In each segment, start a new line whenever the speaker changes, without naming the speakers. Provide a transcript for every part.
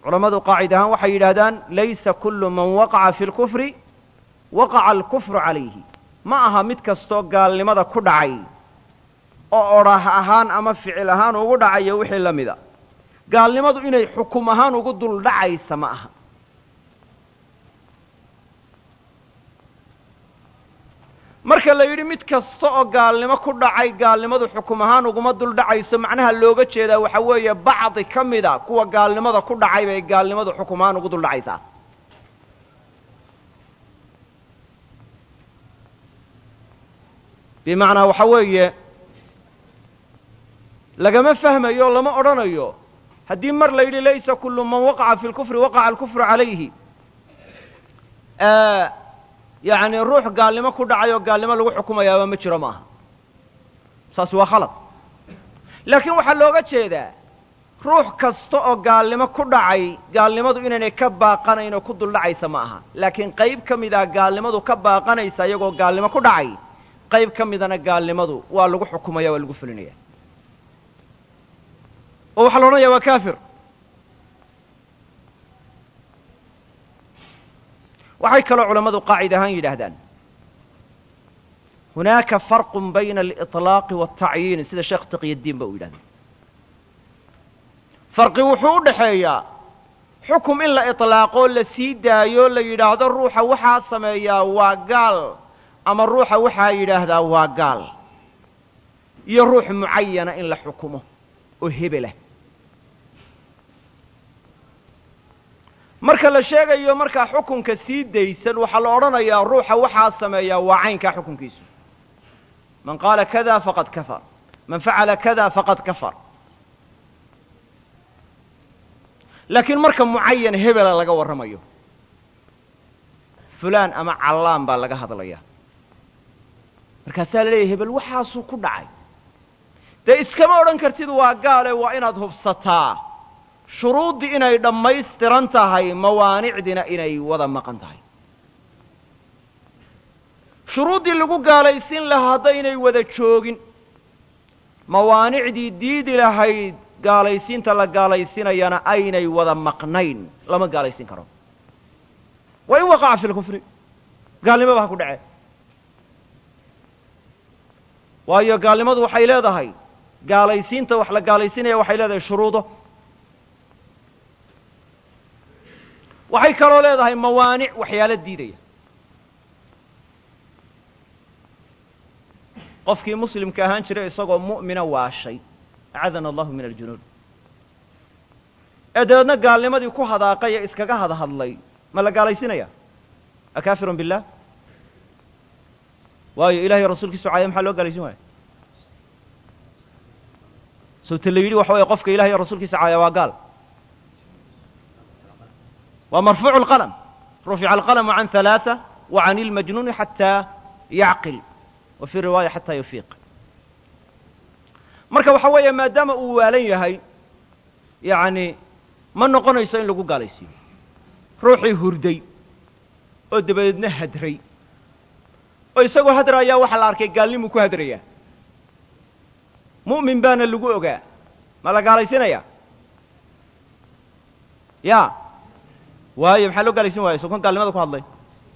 culammadu qaacid ahaan waxay yidhaahdaan laysa kullu man waqaca fi lkufri waqaca alkufru calayhi ma aha mid kastoo gaalnimada ku dhacay oo odhah ahaan ama ficil ahaan ugu dhacayo wixii la mida gaalnimadu inay xukum ahaan ugu dul dhacaysa ma aha marka la yidhi mid kasta oo gaalnimo ku dhacay gaalnimadu xukum ahaan uguma dul dhacayso macnaha looga jeedaa waxa weeye bacdi ka mida kuwa gaalnimada ku dhacay bay gaalnimadu xukum ahaan ugu dul dhacaysaa bimacnaa waxa weeye lagama fahmayo lama odhanayo haddii mar la yidhi laysa kullu man waqaca fi lkufri waqaca alkufru calayhi yacni ruux gaalnimo ku dhacay oo gaalnimo lagu xukumayaaba ma jiro maaha saas waa khalad laakiin waxaa looga jeedaa ruux kasta oo gaalnimo ku dhacay gaalnimadu inaynay ka baaqanayn oo ku dul dhacaysa ma aha laakiin qayb ka mida gaalnimadu ka baaqanaysa iyagoo gaalnimo ku dhacay qayb ka midana gaalnimadu waa lagu xukumaya waa lagu fulinaya oo waxaa la odhanaya waa kafir waxay kaloo culammadu qaacid ahaan yidhaahdaan hunaaka farqun bayna aliطlaaqi wاltacyiini sida sheekh taqyadiin ba uu yidhahda farqi wuxuu u dhaxeeyaa xukum in la iطlaaqoo la sii daayo la yidhaahdo ruuxa waxaa sameeyaa waa gaal ama ruuxa waxaa yidhaahdaa waa gaal iyo ruux mucayana in la xukumo oo hebelah marka la sheegayo markaa xukunka sii daysan waxaa la odhanayaa ruuxa waxaa sameeyaa waa caynkaa xukunkiisu man qaala kada faqad kafar man facala kada faqad kafar laakiin marka mucayan hebela laga warramayo fulaan ama callaan baa laga hadlaya markaasaa la leeyahy hebel waxaasuu ku dhacay dee iskama odhan kartid waa gaale waa inaad hubsataa shuruuddii inay dhammaystiran tahay mawaanicdiina inay wada maqan tahay shuruuddii lagu gaalaysiin lahaa haddaynay wada joogin mawaanicdii diidi lahayd gaalaysiinta la gaalaysinayana aynay wada maqnayn lama gaalaysiin karo wa in waqaca fi lkufri gaalnimaba ha ku dhace waayo gaalnimadu waxay leedahay gaalaysiinta wax la gaalaysinaya waxay leedahay shuruudo waxay kaloo leedahay mawaanic waxyaalo diidaya qofkii muslimka ahaan jiray isagoo mu'mina waashay acadana allahu min aljunuud ee dabeedna gaalnimadii ku hadaaqay ee iskaga hadhadlay ma la gaalaysinaya akaafirun billah waayo ilahay rasuulkiisu caaya maxaa loo gaalaysin waaya sawte la yidhi waxa weeye qofka ilahay o rasuulkiisa caaya waa gaal waa marfuucu اlqalm rufica alqalmu can ثalaaثة wa can اlmajnuuni xataa yacqil wa fii riwaaya xataa yufiiq marka waxa weeye maadaama uu waalan yahay yani ma noqonayso in lagu gaalaysiiyo ruuxii hurday oo dabadeedna hadray oo isagoo hadraayaa waxaa la arkay gaalnimuu ku hadrayaa mu'min baana lagu ogaa ma la gaalaysinaya ya waayo maxaa loo gaalaysin waaya soo kan gaalnimada ku hadlay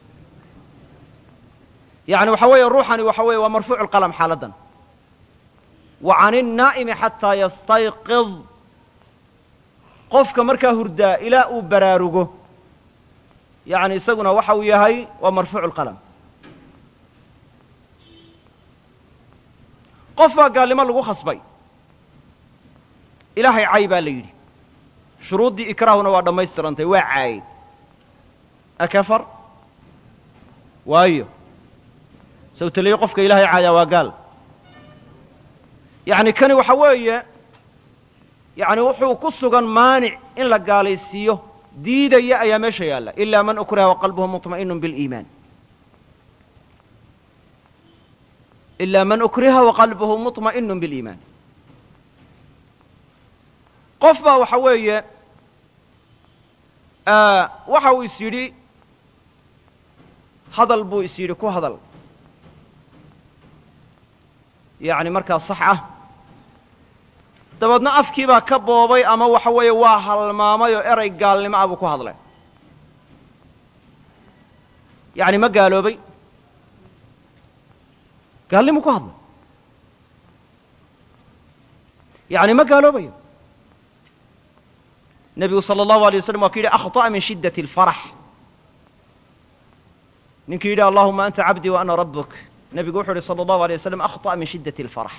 yani waxa weeye ruuxani waxa weeye waa marfuucu lqalm xaaladdan wa can الnaa'imi xataa yastayqid qofka markaa hurdaa ilaa uu baraarugo yani isaguna waxa uu yahay waa marfuucu lqalm qof baa gaalnimo lagu khasbay ilaahay cay baa la yidhi shuruuddii ikraahuna waa dhammaystirantay waa caayey akafar waayo sawteliyo qofka ilaahay caayaa waa gaal yacni kani waxa weeye yani wuxuu ku sugan maanic in la gaalaysiiyo diidaya ayaa meesha yaalla ilaa man ukriha waqalbuhu muطma'inu biliimaan ilaa man ukriha waqalbuhu muطma'inu biliimaan qof baa waxa weeye waxa uu is yidhi hadal buu is yidhi ku hadal yani markaa sax ah dabeedna afkii baa ka boobay ama waxa weeye waa halmaamay oo erey gaalnimo ah buu ku hadlay yacni ma gaaloobay gaalnimu ku hadlay yacni ma gaaloobayo nebigu sala allahu alay waslam waa ku yidhi akhطa'a min shiddati alfarax ninkii yidhi allahuma anta cabdii wa ana rabuk nebigu wuxuu yidhi sala allahu alay waslam akhطa'a min shiddati alfarax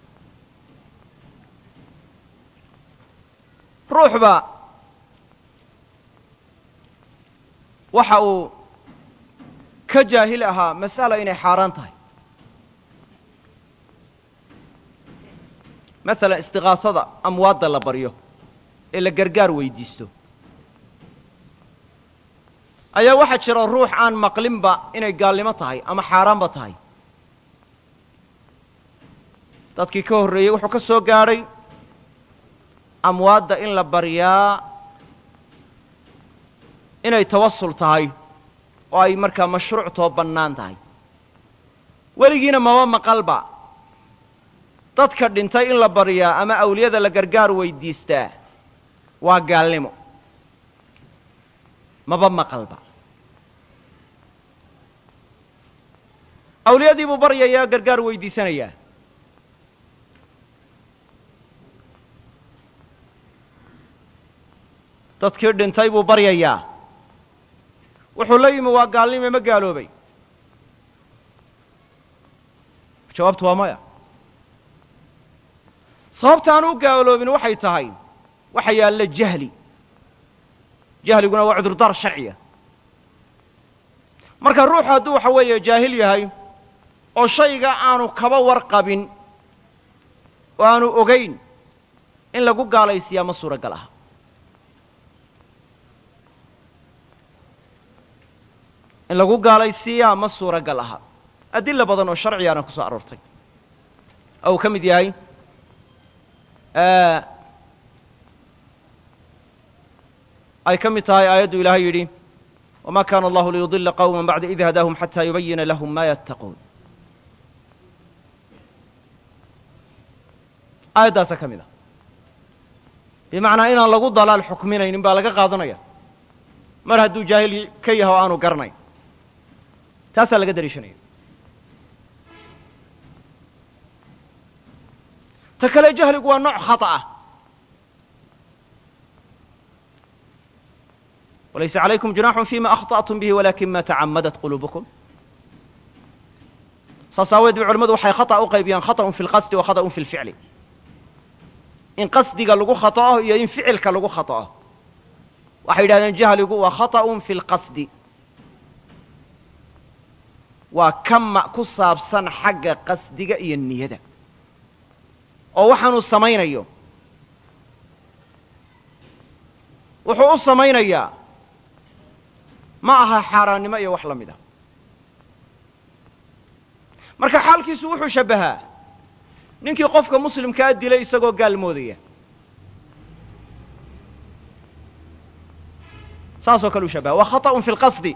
ruuxba waxa uu ka jaahil ahaa mas'ala inay xaaraan tahay masalan istiqaasada amwaadda la baryo ee la gargaar weydiisto ayaa waxaa jira ruux aan maqlinba inay gaalnimo tahay ama xaaraanba tahay dadkii ka horreeyey wuxuu ka soo gaadhay amwaadda in la baryaa inay tawasul tahay oo ay markaa mashruuctoo bannaan tahay weligiina maba maqalba dadka dhintay in la baryaa ama awliyada la gargaar weydiistaa waa gaalnimo maba maqalba awliyadii buu baryayaa gargaar weydiisanayaa dadkii dhintay buu baryayaa wuxuu la yimi waa gaalnime ma gaaloobay jawaabtu waa maya sababta aan u gaaloobin waxay tahay waxa yaalla jahli jahliguna waa cudurdaar sharciya marka ruuxu hadduu waxa weeye jaahil yahay oo shayga aanu kaba warqabin oo aanu ogayn in lagu gaalaysiiyaa ma suuragal aha in lagu gaalaysiiyaa ma suuragal aha adilla badan oo sharcigaana ku soo aroortay oo uu ka mid yahay ay ka mid tahay aayaddu ilaahay yidhi wma kana allahu liyudila qawma bacda id hadaahum xata yubayina lahum ma yattaquun aayaddaasaa ka mid a bimacnaa inaan lagu dalaal xukminaynin baa laga qaadanaya mar hadduu jaahil ka yahay oo aanu garanayn taasaa laga dariishanaya ta kale jahligu waa nooc khata ah walaysa calaykum junaaxun fima akhطأtum bihi walakin ma tacamadat quluubukum saas aaweed bay culamadu waxay khata u qaybiyaan khaطأun fi اlqasdi wa khaطأun fi اlficli in qasdiga lagu khaطa'o iyo in ficilka lagu khaطa'o waxay yidhahdeen jahligu waa khaطأun fi اlqasdi waa kama ku saabsan xagga qasdiga iyo niyada oo waxaanuu samaynayo wuxuu u samaynayaa ma aha xaaraannimo iyo wax la mid a marka xaalkiisu wuxuu shabbahaa ninkii qofka muslimkaa dilay isagoo gaal moodaya saasoo kale u shabaha waa khaطأun fi اlqasdi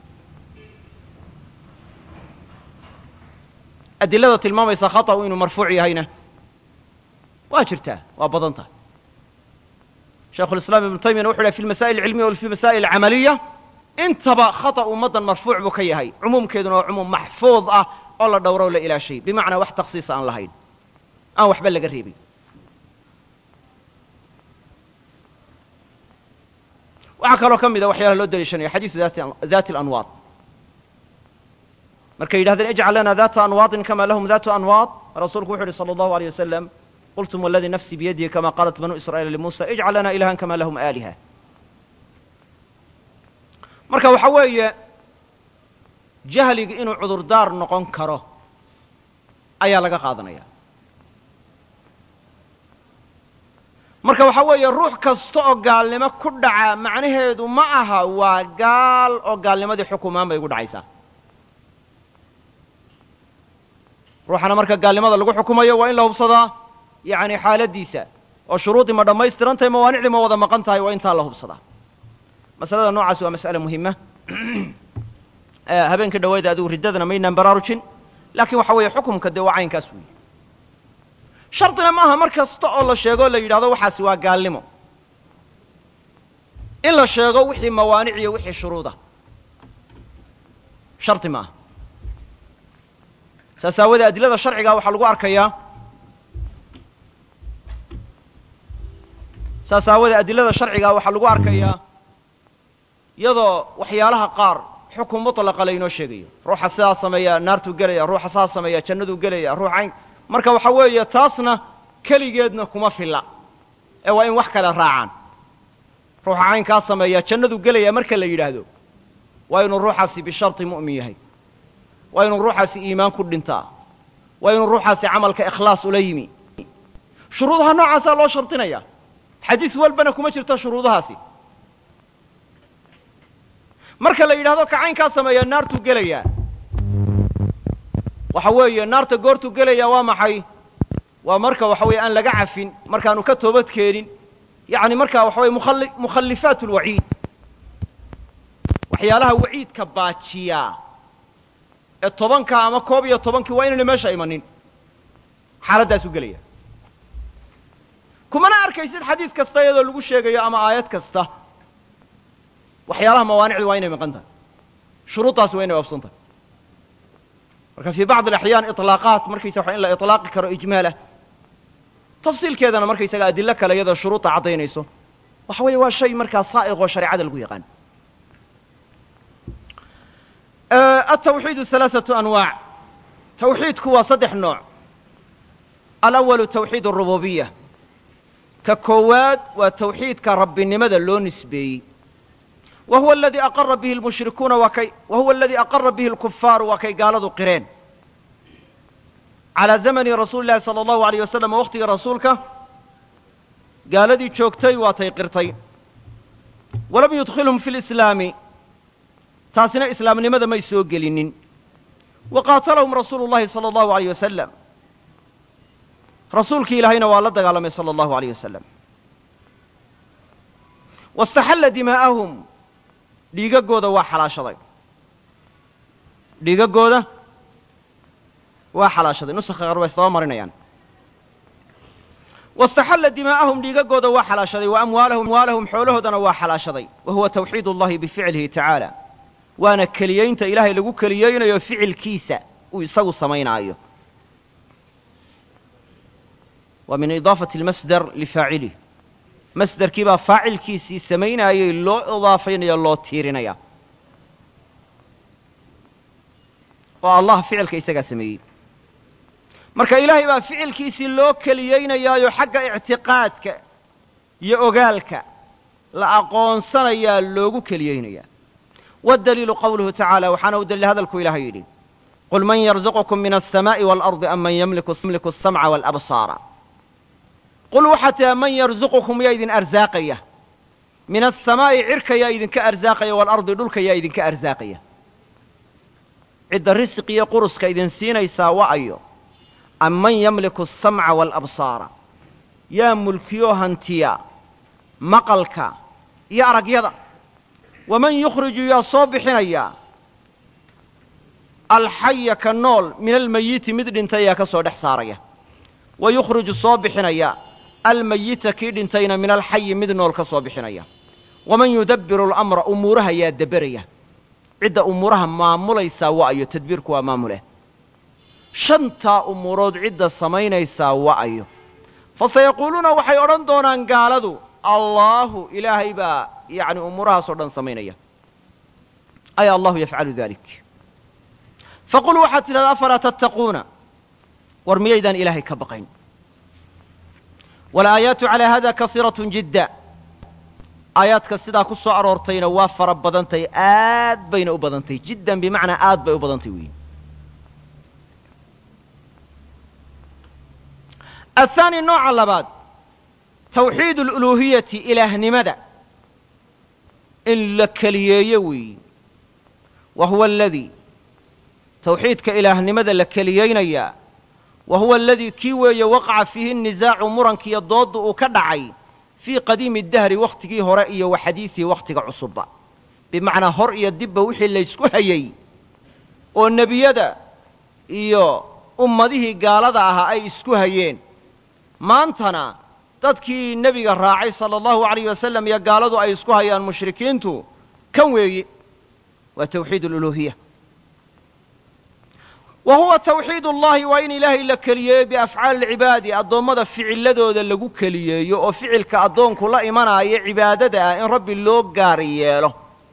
adilada tilmaamaysa khaطأu inuu marfuuc yahayna waa jirtaa waa badan tahay shaikhu lislaam ibnu taymiyana wuxu yhahy fi lmasaa'il alcilmiya wa fi masaa'il alcamaliya intaba khata ummaddan marfuuc buu ka yahay cumuumkeeduna waa cumuum maxfuud ah oo la dhowro o la ilaashay bimacnaa wax takhsiisa aan lahayn aan waxba laga reebin waxaa kaloo ka mida waxyaalaha loo daliishanaya xadiisu daati alanwaad markay yidhahdeen ijcal lana data anwaadin kama lahum datu anwaad rasuulku wuxu uhi salى allahu alيyه wasalam qultum waladii nafsi biyadihi kama qaalat banuu israa'iila limuusa ijcal lana ilahan kama lahum aaliha marka waxa weeye jahliga inuu cudurdaar noqon karo ayaa laga qaadanaya marka waxa weeye ruux kasta oo gaalnimo ku dhaca macnaheedu ma aha waa gaal oo gaalnimadii xukumaan bay ugu dhacaysaa ruuxana marka gaalnimada lagu xukumayo waa in la hubsadaa yacni xaaladdiisa oo shuruudii ma dhammaystiran tahay mawaanicdii ma wada maqan tahay waa intaa la hubsadaa masalada noocaas waa mas'ale muhima habeenka dhaweeda adigu riddadana maynaan baraarujin laakiin waxa weeye xukumka dee waa caynkaas weeye shardina maaha mar kasta oo la sheego la yidhahdo waxaasi waa gaalnimo in la sheego wixii mawaanic iyo wixii shuruuda shardi maaha saas aawadee adilada sharciga waxaa lagu arkayaa saas aawadee adilada sharciga waxaa lagu arkayaa iyadoo waxyaalaha qaar xukun mutlaqa laynoo sheegayo ruuxa sidaa sameeya naartuu gelaya ruuxa sidaa sameeya jannaduu gelaya ruux cayn marka waxa weeye taasna keligeedna kuma filla ee waa in wax kale raacaan ruuxa caynkaa sameeya jannaduu gelaya marka la yidhaahdo waa inuu ruuxaasi bisharti mu'min yahay waa inuu ruuxaasi iimaan ku dhintaa waa inuu ruuxaasi camalka ikhlaas ula yimi shuruudaha noocaasaa loo shardinaya xadiis walbana kuma jirto shuruudahaasi marka la yidhahdo ka caynkaa sameeya naartuu gelayaa waxa weeye naarta goortuu gelaya waa maxay waa marka waxa weeye aan laga cafin markaanu ka toobad keenin yacni markaa waxa weye mukhali mukhallifaat alwaciid waxyaalaha waciidka baajiyaa ee tobanka ama koob iyo tobankii waa inayna meesha imanin xaaladdaasuu gelaya kumana arkaysid xadiis kasta iyadoo lagu sheegayo ama aayad kasta waxyaalaha mawaanicdu waa inay maqan tahay shuruuddaasi waa inay oobsan tahay marka fii bacdi alaxyaan iطlaaqaat markaysa waxa in la iطlaaqi karo ijmaalah tafsiilkeedana markaysaga adilo kale iyadoo shuruudda caddaynayso waxa weeye waa shay markaa saa'iq oo shareecada lagu yaqaan altawxiidu halaaثatu anwaac tawxiidku waa saddex nooc alawalu tawxiid arububiya ka koowaad waa tawxiidka rabbinimada loo nisbeeyey wa huwa aladii aqara bihi lmushrikuuna waa kay wa huwa aladii aqara bihi alkufaaru waa kay gaaladu qireen calaa zamani rasuuli llahi sala allahu alayh wasalam waqtigii rasuulka gaaladii joogtay waatay qirtay walam yudkhilhum fi lislaami taasina islaamnimada may soo gelinin wa qaatalahum rasuulu llahi sala allahu alayh wasalam rasuulkii ilaahayna waa la dagaalamay sala allahu alayh wasalam waاstaxalla dimaa'ahum dhiigaggooda waa xalaashaday dhiigaggooda waa xalaashaday nusakha qaar waa isdaba marinayaan waاstaxalla dimaa'ahum dhiigaggooda waa xalaashaday wa amwaalahum amwaalahum xoolahoodana waa xalaashaday wa huwa tawxiid اllahi bificlihi tacaala waana keliyaynta ilaahay lagu keliyeynayo ficilkiisa uu isagu samaynaayo waa min idaafati اlmasdar lifaacilih masderkii baa faacilkiisii samaynaayay loo idaafaynaya loo tiirinaya oo allah ficilka isagaa sameeyey marka ilaahay baa ficilkiisii loo keliyeynayaayo xagga ictiqaadka iyo ogaalka la aqoonsanayaa loogu keliyeynayaa waddaliilu qawluhu tacaala waxaana u daliil hadalku ilahay yidhi qul man yarzuqukum min alsamaa'i waalardi am man yamliku asamca waalabsaara qul waxaa tihaa man yarzuqukum yaa idin arsaaqaya min asamaa'i cirka yaa idinka arsaaqaya waalardi dhulka yaa idinka arsaaqaya cidda risiq iyo quruska idin siinaysaa wa ayo am man yamliku asamca waalabsaara yaa mulkiyoo hantiya maqalka iyo aragyada waman yukhriju yaa soo bixinaya alxaya ka nool min almayiti mid dhintay yaa ka soo dhex saaraya wa yukhriju soo bixinaya almayita kii dhintayna min alxayi mid nool ka soo bixinaya waman yudabbiru alamra umuuraha yaa deberaya cidda umuuraha maamulaysaa wa'ayo tadbiirku waa maamuleh shantaa umuurood cidda samaynaysaa wa'ayo fasayaquuluuna waxay odhan doonaan gaaladu allaahu ilaahay baa yacni umuurahaasoo dhan samaynaya ay allahu yafcalu dalik faqul waxaad tidhahdaa afalaa tattaquuna war miyaydaan ilaahay ka baqayn walaayaatu calaa hada kasiiratun jidda aayaadka sidaa ku soo aroortayna waa fara badantahy aad bayna u badantahy jiddan bimacnaa aad bay u badantay weyi athaani nooca labaad tawxiid aluluuhiyati ilaahnimada in la keliyeeyo weeyi wa huwa aladii tawxiidka ilaahnimada la keliyeynayaa wa huwa aladii kii weeye waqaca fiihi nisaacu murankiiyo doodda uu ka dhacay fii qadiimi dahri wakhtigii hore iyo wa xadiisihi wakhtiga cusubba bimacnaa hor iyo dibba wixii laysku hayey oo nebiyada iyo ummadihii gaalada ahaa ay isku hayeen maantana dadkii nebiga raacay sala allahu alayh wasalam iyo gaaladu ay isku hayaan mushrikiintu kan weeye waa tawxiid aluluuhiya wa huwa tawxiid ullahi waa in ilaahay la keliyeeyo biafcaali alcibaadi addoommada ficiladooda lagu keliyeeyo oo ficilka addoonku la imanaayo cibaadada ah in rabbi loo gaar yeelo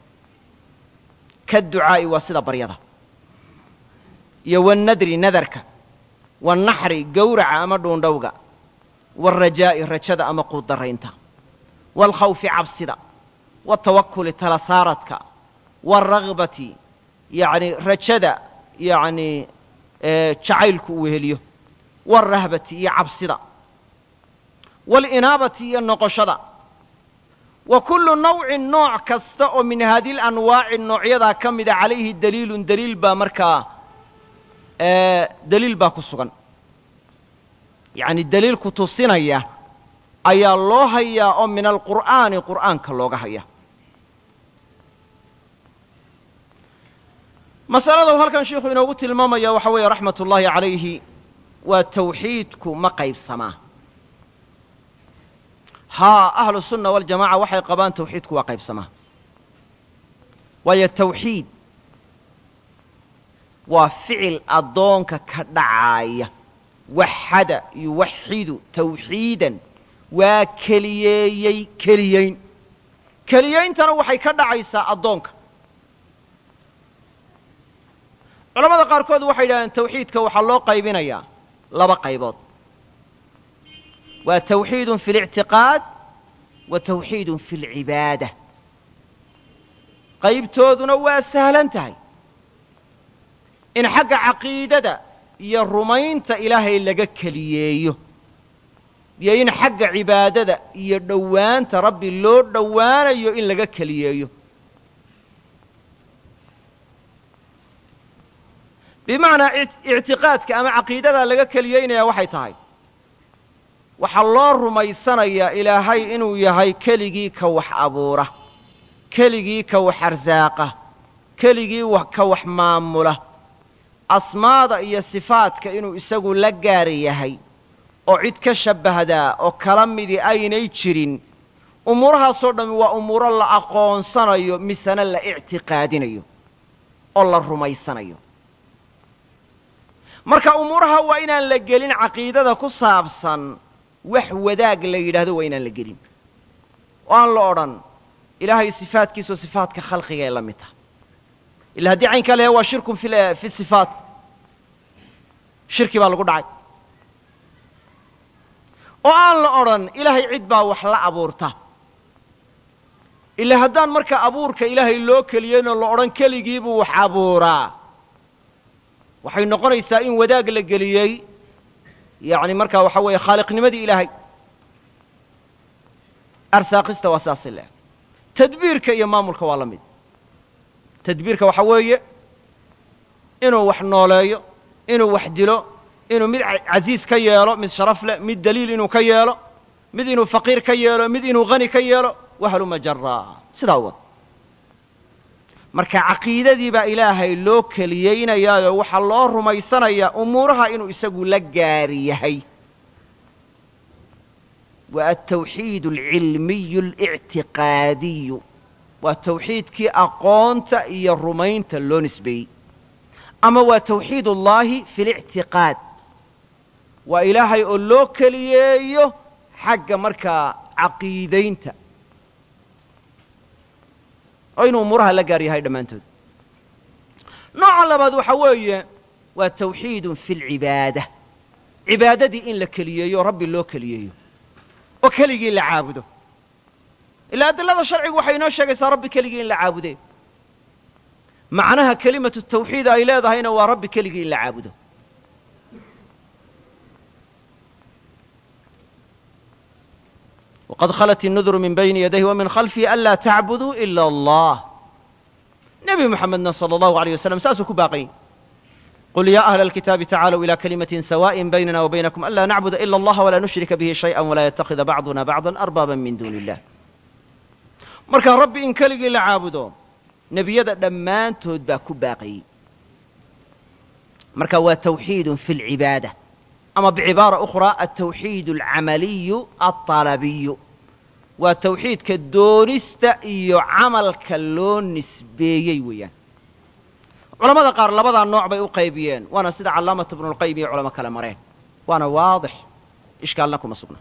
ka ducaa'i waa sida baryada iyo wannadri nadarka waannaxri gowraca ama dhuundhowga waalrajaa'i rajada ama quuddaraynta waalkhawfi cabsida waaltawakuli tala saaradka waalragbati yacni rajada yacni jacaylku uu heliyo waalrahbati iyo cabsida waalinaabati iyo noqoshada wa kullu nawcin nooc kasta oo min haadihi lanwaaci noocyadaa ka mida calayhi daliilun daliil baa markaa daliil baa ku sugan yacni daliil ku tusinaya ayaa loo hayaa oo min alqur'aani qur'aanka looga haya masalada uu halkan sheikhu inoogu tilmaamaya waxa weeye raxmat ullaahi calayhi waa tawxiidku ma qaybsamaa haa ahlu sunna waljamaca waxay qabaan tawxiidku waa qaybsamaa waayo tawxiid waa ficil addoonka ka dhacaaya waxada yuwaxidu tawxiidan waa keliyeeyey keliyeyn keliyeyntana waxay ka dhacaysaa addoonka culamada qaarkood waxay yidhahdeen tawxiidka waxaa loo qaybinayaa laba qaybood waa tawxiidun fi اlictiqaad wa tawxiidun fi اlcibaada qaybtooduna waa sahlan tahay in xagga caqiidada iyo rumaynta ilaahay laga keliyeeyo iyo in xagga cibaadada iyo dhowaanta rabbi loo dhowaanayo in laga keliyeeyo bimacnaa ictiqaadka ama caqiidadaa laga keliyeynayaa waxay tahay waxaa loo rumaysanayaa ilaahay inuu yahay keligii ka wax abuura keligii ka wax arsaaqa keligii ka wax maamula asmaada iyo sifaadka inuu isagu la gaar yahay oo cid ka shabbahdaa oo kala midii aynay jirin umuurahaasoo dhammi waa umuuro la aqoonsanayo misena la ictiqaadinayo oo la rumaysanayo marka umuuraha waa inaan la gelin caqiidada ku saabsan wax wadaag la yidhaahdo waa inaan la gelin oo aan la odhan ilaahay sifaadkiisao sifaadka khalqiga ee la mid taha ila haddii caynkaa la yahay waa shirkun fi sifaat shirki baa lagu dhacay oo aan la odhan ilaahay cid baa wax la abuurta ila haddaan marka abuurka ilaahay loo keliyeynoo la odhan keligiibuu wax abuuraa waxay noqonaysaa in wadaag la geliyey yacni markaa waxa weeye khaaliqnimadii ilaahay arsaaqista waa saasi leh tadbiirka iyo maamulka waa la mid tadbiirka waxa weeye inuu wax nooleeyo inuu wax dilo inuu mid casiis ka yeelo mid sharaf leh mid daliil inuu ka yeelo mid inuu faqiir ka yeelo mid inuu hani ka yeelo wahaluma jaraa sidaa wad marka caqiidadii baa ilaahay loo keliyeynayaayoo waxaa loo rumaysanayaa umuuraha inuu isagu la gaari yahay waa altawxiid alcilmiyu alictiqaadiyu waa tawxiidkii aqoonta iyo rumaynta loo nisbeeyey ama waa tawxiid ullaahi fi lictiqaad waa ilaahay oo loo keliyeeyo xagga markaa caqiidaynta oo inuu umuuraha la gaar yahay dhammaantood nooca labaad waxa weeye waa tawxiidun fi lcibaada cibaadadii in la keliyeeyo o rabbi loo keliyeeyo oo keligii la caabudo ilaa adilada sharcigu waxay inoo sheegaysaa rabbi keligii in la caabude macnaha kelimatu tawxiid ay leedahayna waa rabbi keligii in la caabudo wqad khalat الnudru min bayni yadayhi wa min khalfihi anlaa tacbuduu ila allah nebi moxamedna salى allahu aleyh wasalam saasuu ku baaqayey qul ya ahla alkitaabi tacaaluu ila kalimatin sawaءin baynana wa baynakum anlaa nacbuda ila allaha walaa nushrika bihi shayئa walaa yatakida bacduna bacda arbaaba min duuni illah marka rabbi in keligii la caabudo nebiyada dhammaantood baa ku baaqayey marka waa tawxiidun fi lcibaada ama bicibaara ukhraa altawxiid alcamaliyu alطalabiyu waa tawxiidka doonista iyo camalka loo nisbeeyey weeyaan culamada qaar labadaa nooc bay u qaybiyeen waana sida callaamatu bnulqayim iyo culamo kale mareen waana waadix ishkaalna kuma sugna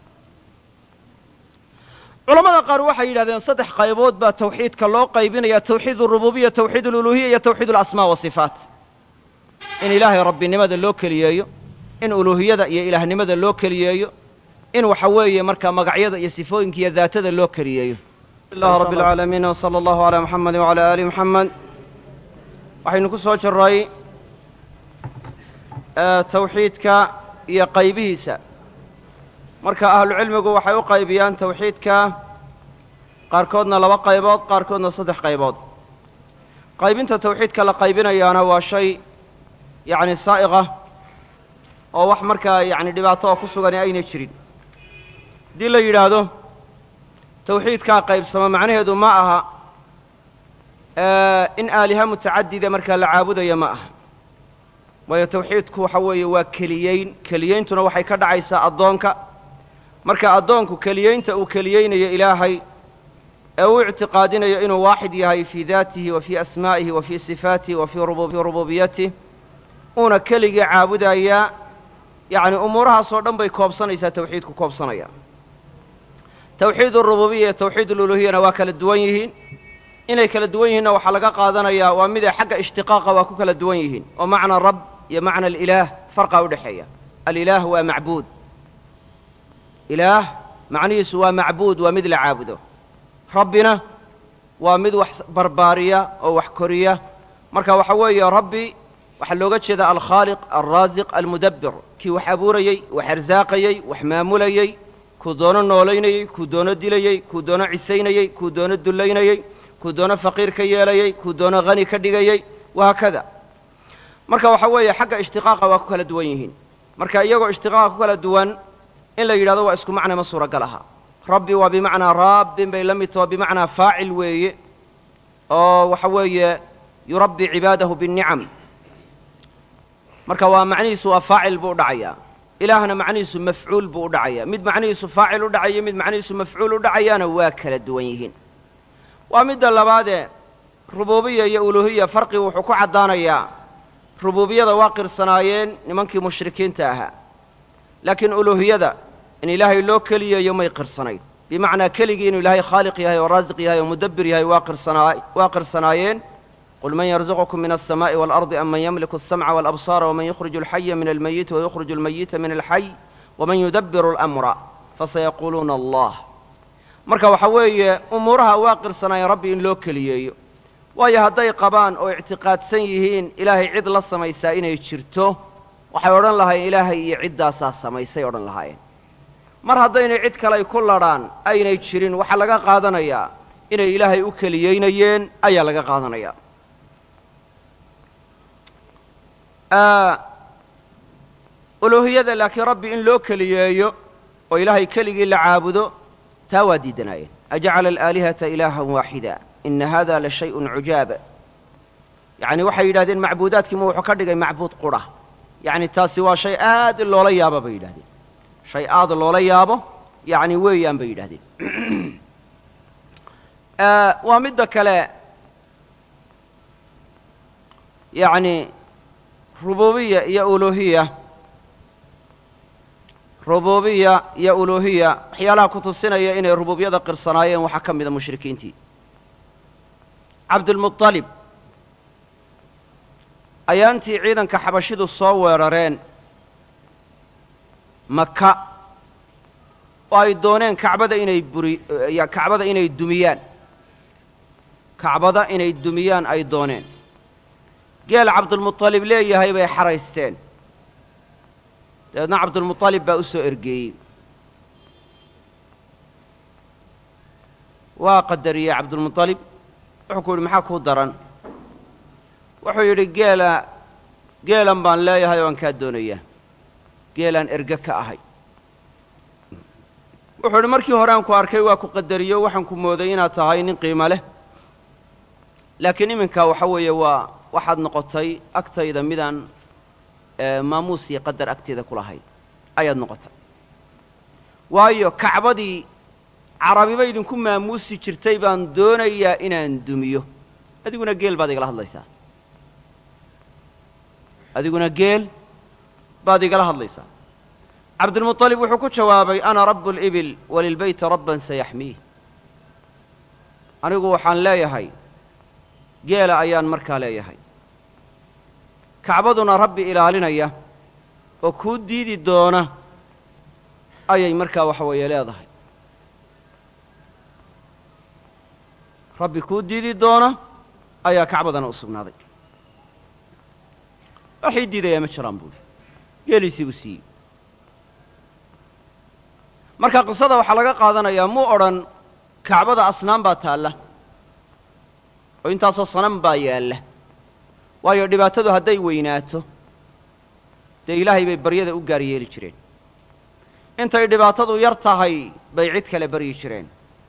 culamada qaar waxay yidhahdeen saddex qaybood baa tawxiidka loo qaybinaya tawxiid arububiya tawxiid aluluhiya iyo tawxiid alasmaa wasifaat in ilaahay rabbinimada loo keliyeeyo in uluuhiyada iyo ilaahnimada loo keliyeeyo in waxa weeye markaa magacyada iyo sifooyinka iyo daatada loo keliyeeyo
ilah rabb alcaalamiin wsala allahu alaa muxamedi wacalaa aali muxamed waxaynu ku soo jirray tawxiidka iyo qaybihiisa marka ahlucilmigu waxay u qaybiyaan tawxiidka qaarkoodna laba qaybood qaarkoodna saddex qaybood qaybinta tawxiidka la qaybinayaana waa shay yacni saa'iqa oo wax markaa yacni dhibaato oo ku sugani aynay jirin haddii la yidhaahdo tawxiidkaa qaybsamo macnaheedu ma aha in aaliha mutacadida markaa la caabudayo ma aha waayo tawxiidku waxa weeye waa keliyeyn keliyeyntuna waxay ka dhacaysaa addoonka marka addoonku keliyeynta uu keliyeynayo ilaahay ee uu ictiqaadinayo inuu waaxid yahay fii daatihi wa fii asmaa'ihi wa fii sifaatihi wa fii rububiyatih uuna keligii caabudayaa yacni umuurahaasoo dhan bay koobsanaysaa tawxiidku koobsanaya tawxiid arububiya iyo tawxiid aluluhiyana waa kala duwan yihiin inay kala duwan yihiinna waxaa laga qaadanayaa waa mid ay xagga ishtiqaaqa waa ku kala duwan yihiin oo macna rab iyo macna alilaah farqaa u dhexeeya alilaah waa macbuud ilaah macnihiisu waa macbuud waa mid la caabudo rabbina waa mid wax barbaariya oo wax koriya marka waxa weeye rabbi waxaa looga jeedaa alkhaaliq alraasiq almudabbir kii wax abuurayey wax arsaaqayey wax maamulayey kuu doono noolaynayey kuu doono dilayey kuu doono cisaynayey kuu doono dullaynayey kuu doono faqiir ka yeelayey kuu doono hani ka dhigayey wahaakada marka waxa weeye xagga ishtiqaaqa waa ku kala duwan yihiin marka iyagoo ishtiqaaqa ku kala duwan in la yidhahdo waa isku macna ma suuragal aha rabbi waa bimacnaa raabbin bay la mid taho bimacnaa faacil weeye oo waxa weeye yurabbi cibaadahu biاnnicam marka waa macnihiisu waa faacil buu u dhacayaa ilaahna macnihiisu mafcuul buu u dhacaya mid macnihiisu faacil u dhacayo mid macnihiisu mafcuul u dhacayaana waa kala duwan yihiin waa midda labaadee rubuubiya iyo uluuhiya farqi wuxuu ku caddaanayaa rubuubiyada waa qirsanaayeen nimankii mushrikiinta ahaa laakiin uluuhiyada in ilaahay loo keliyayo may qirsanayn bimacnaa keligii inuu ilaahay khaaliq yahay oo raasiq yahay oo mudabbir yahay waa qirsanaa waa qirsanaayeen qul man yarzuqukum min alsamaa'i waalardi am man yamliku alsamca walabsaara waman yukhriju alxaya min almayiti wayukhriju almayita min alxay waman yudabbiru alamra fasayaquuluuna allah marka waxa weeye umuuraha waa qirsanaayeen rabbi in loo keliyeeyo waayo hadday qabaan oo ictiqaadsan yihiin ilaahay cid la samaysaa inay jirto waxay odhan lahaayeen ilaahay iyo ciddaasaa samaysay odhan lahaayeen mar haddaynay cid kaley ku ladhaan aynay jirin waxaa laga qaadanayaa inay ilaahay u keliyeynayeen ayaa laga qaadanayaa uluuhiyada laakiin rabbi in loo keliyeeyo oo ilaahay keligii la caabudo taa waa diidanaayeen ajacala alaalihata ilaahan waaxida ina hada la shayءun cujaab yacni waxay yidhahdeen macbuudaadkiima wuxuu ka dhigay macbuud qura yacni taasi waa shay aad loola yaabo bay yidhahdeen shay aad loola yaabo yacni weeyaan bay yidhahdeen waa midda kale yacni rububiya iyo uluhiya rububiya iyo uluhiya waxyaalaha ku tusinaya inay rububiyada qirsanaayeen waxaa ka mida mushrikiintii cabdulmuطalib ayaantii ciidanka xabashidu soo weerareen maka oo ay dooneen kacbada inay buri kacbada inay dumiyaan kacbada inay dumiyaan ay dooneen geel cabdulmuطalib leeyahay bay xaraysteen dabeedna cabdulmuطalib baa u soo ergeeyey waa qadariyey cabdulmuطalib wuxuu ku yidhi maxaa kuu daran wuxuu yidhi geela geelan baan leeyahay oo aan kaa doonayaa geelaan erge ka ahay wuxuu yidhi markii hore aan ku arkay waa ku qadariyo waxaan ku mooday inaad tahay nin qiimo leh laakiin iminka waxa weeye waa waxaad noqotay agtayda midaan maamuus iyo qadar agteeda ku lahayn ayaad noqotay waayo kacbadii carabiba idinku maamuusi jirtay baan doonayaa inaan dumiyo adiguna geel baad igala hadlaysaa adiguna geel baad igala hadlaysaa cabdulmuطalib wuxuu ku jawaabay ana rabu اlibil walilbeyti rabban sayaxmiih anigu waxaan leeyahay geela ayaan markaa leeyahay kacbaduna rabbi ilaalinaya oo kuu diidi doona ayay markaa waxa weeye leedahay rabbi kuu diidi doona ayaa kacbadana u sugnaaday waxay diidayaa ma jiraan buuli geeliisii buu siiyey marka qisada waxaa laga qaadanayaa muu odhan kacbada asnaam baa taalla oo intaasoo sanam baa yaalla waayo dhibaatadu hadday weynaato dee ilaahay bay baryada u gaar yeeli jireen intay dhibaatadu yar tahay bay cid kale baryi jireen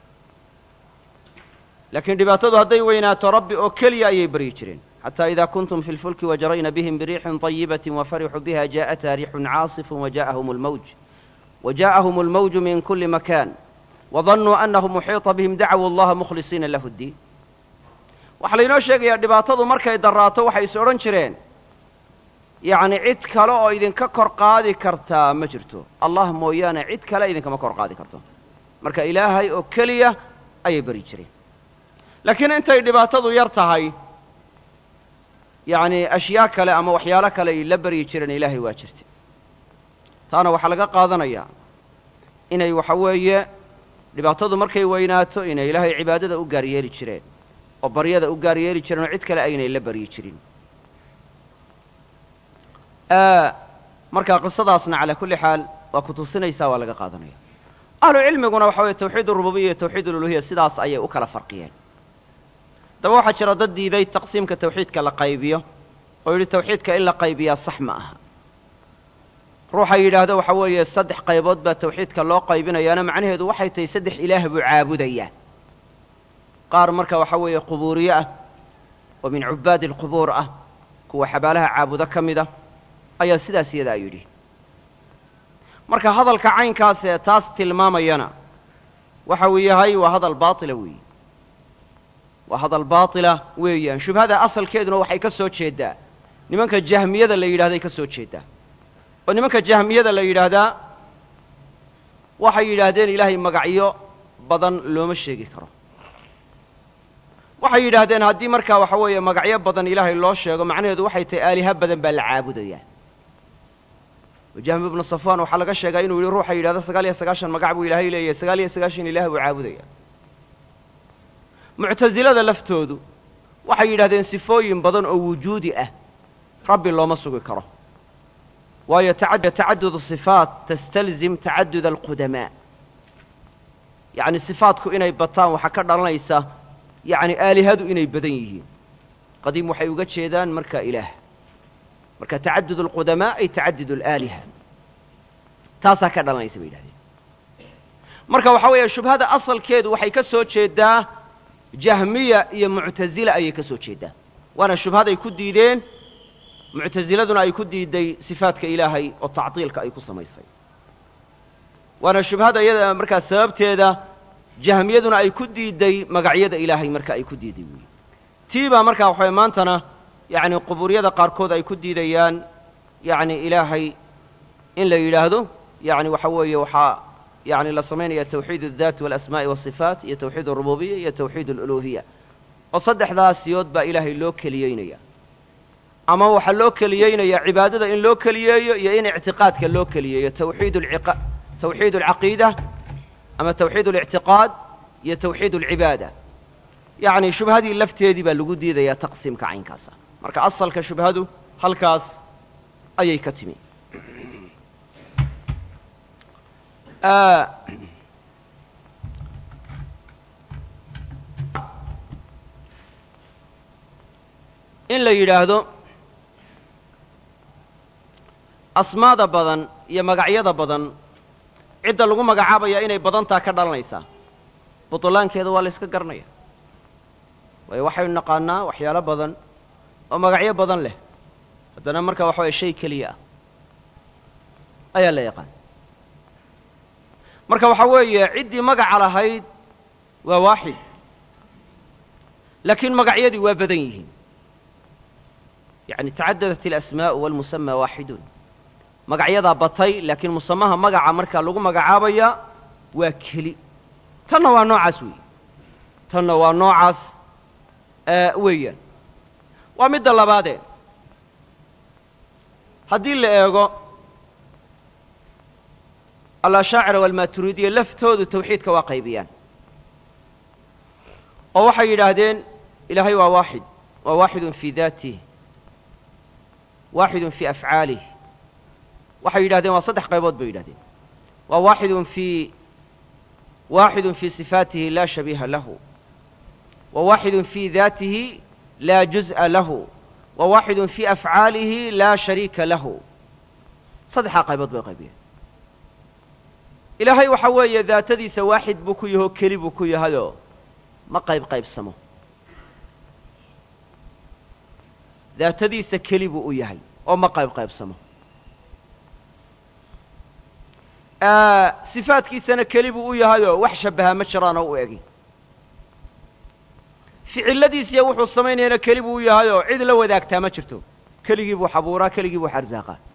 laakiin dhibaatadu hadday weynaato rabbi oo keliya ayay baryi jireen xataa idaa kuntum fi lfulki wajarayna bihim biriixin طayibatin wafarixuu biha jaءataa riixun caasifun wajaءahum اlmawj وجاءهم الموج من كل مكان وظنوا أنه محيط بهم دعوا الله مخلصين له الدين waxaa laynoo sheegayaa dhibaatadu markay daraato waxay is odhan jireen yacni cid kale oo idinka kor qaadi kartaa ma jirto allah mooyaane cid kale idinkama kor qaadi karto marka ilaahay oo keliya ayay beri jireen laakiin intay dhibaatadu yar tahay yacni ashyaa kale ama waxyaalo kale ay la beryi jireen ilaahay waa jirta taana waxaa laga qaadanayaa inay waxa weeye dhibaatadu markay weynaato inay ilaahay cibaadada u gaar yeeli jireen oo baryada u gaar yeeli jireen oo cid kale aynay la baryi jirin marka qisadaasna calaa kulli xaal waa ku tusinaysaa waa laga qaadanaya ahlu cilmiguna waxa weye tawxiid urububiya iyo tawxiid ululuhiya sidaas ayay u kala farqiyeen daba waxaa jira dad diiday taqsiimka tawxiidka la qaybiyo oo yidhi tawxiidka in la qaybiyaa sax ma aha ruuxa yidhaahdo waxa weeye saddex qaybood baa tawxiidka loo qaybinayaana macnaheedu waxay tahay saddex ilaah buu caabudayaa qaar marka waxa weeye qubuuriye ah oo min cubbaadi alqubuur ah kuwa xabaalaha caabudo ka mid a ayaa sidaas iyadaa yidhi marka hadalka caynkaas ee taas tilmaamayana waxa uu yahay waa hadal baatila weeye waa hadal baatila weeyaan shubhada asalkeeduna waxay ka soo jeeddaa nimanka jahmiyada la yidhahday ka soo jeeddaa oo nimanka jahmiyada la yidhaahdaa waxay yidhaahdeen ilaahay magacyo badan looma sheegi karo waxay yidhaahdeen haddii markaa waxa weeye magacyo badan ilaahay loo sheego macnaheedu waxay tahay aaliha badan baa la caabudayaa oo jahmi ibnu safwan waxaa laga sheegaa inuu yihi ruuxa yidhahdo sagaal iyo sagaashan magac buu ilaahay leeyahay sagaal iyo sagaashan ilaah buu caabudaya muctasilada laftoodu waxay yidhahdeen sifooyin badan oo wujuudi ah rabbi looma sugi karo waayo tacadud sifaat tastalzim tacadud alqudamaa yacni sifaatku inay bataan waxaa ka dhalanaysa yacni aalihadu inay badan yihiin qadiim waxay uga jeedaan marka ilaah marka tacadud alqudamaa ay tacadud alaaliha taasaa ka dhalanaysa bay yidhahdeen marka waxaa weeye shubhada asalkeedu waxay ka soo jeedaa jahmiya iyo muctasila ayay ka soo jeedaa waana shubhaday ku diideen muctasiladuna ay ku diiday sifaadka ilaahay oo tactiilka ay ku samaysay waana shubhada iyada markaa sababteeda jahmiyaduna ay ku diiday magacyada ilaahay marka ay ku diiday weyi tii baa markaa waxaway maantana yacni qubuuryada qaarkood ay ku diidayaan yacni ilaahay in la yidhaahdo yacni waxa weeye waxaa yani la samaynaya tawxiid الdaat waاlasmaa'i waالصifaat iyo tawxiid الrububiya iyo tawxiid اluluhiya oo saddexdaas siyood baa ilaahay loo keliyeynaya ama waxaa loo keliyeynaya cibaadada in loo keliyeeyo iyo in ictiqaadka loo keliyeeyo tawxiid tawxiid alcaqiida ama tawxiid اlictiqaad iyo tawxiid اlcibaada yacni shubhadii lafteedii baa lagu diidayaa taqsiimka caynkaasa marka asalka shubhadu halkaas ayay ka timi in la yidhaahdo asmaada badan iyo magacyada badan cidda lagu magacaabaya inay badantaa ka dhalanaysaa butlaankeeda waa la yska garanaya waayo waxaynu naqaanaa waxyaalo badan oo magacyo badan leh haddana marka waxa waya shay keliya ah ayaa la yaqaan marka waxaa weeye ciddii magaca lahayd waa waaxid laakiin magacyadii waa badan yihiin yani tacadadat alasmaa'u walmusamaa waaxidun magacyadaa batay laakiin musamaha magaca markaa lagu magacaabaya waa keli tanna waa noocaas weeye tanna waa noocaas weeyaan waa midda labaadee haddii la eego alashaacira walmaturiidiya laftoodu tawxiidka waa qaybiyaan oo waxay yidhaahdeen ilaahay waa waaxid waa waaxidun fii daatih waaxidun fii afcaalih waxay yidhahdeen waa saddex qaybood bay yidhahdeen waa waaxidun fii waaxidun fii sifaatihi laa shabiiha lahu wa waaxidun fii daatihi laa juz'a lahu wa waaxidun fii afcaalihi laa shariika lahu saddexdaa qaybood bay qaybiyeen ilaahay waxa weeye daatadiisa waaxid buu ku yahoo keli buu ku yahayoo ma qayb qaybsamo daatadiisa keli buu u yahay oo ma qayb qaybsamo sifaadkiisana keli buu u yahayoo wax shabbahaa ma jiraan oo u egi ficiladiisiya wuxuu samaynayana keli buu u yahayoo cid la wadaagtaa ma jirto keligii buu xabuuraa keligii buu xarsaaqa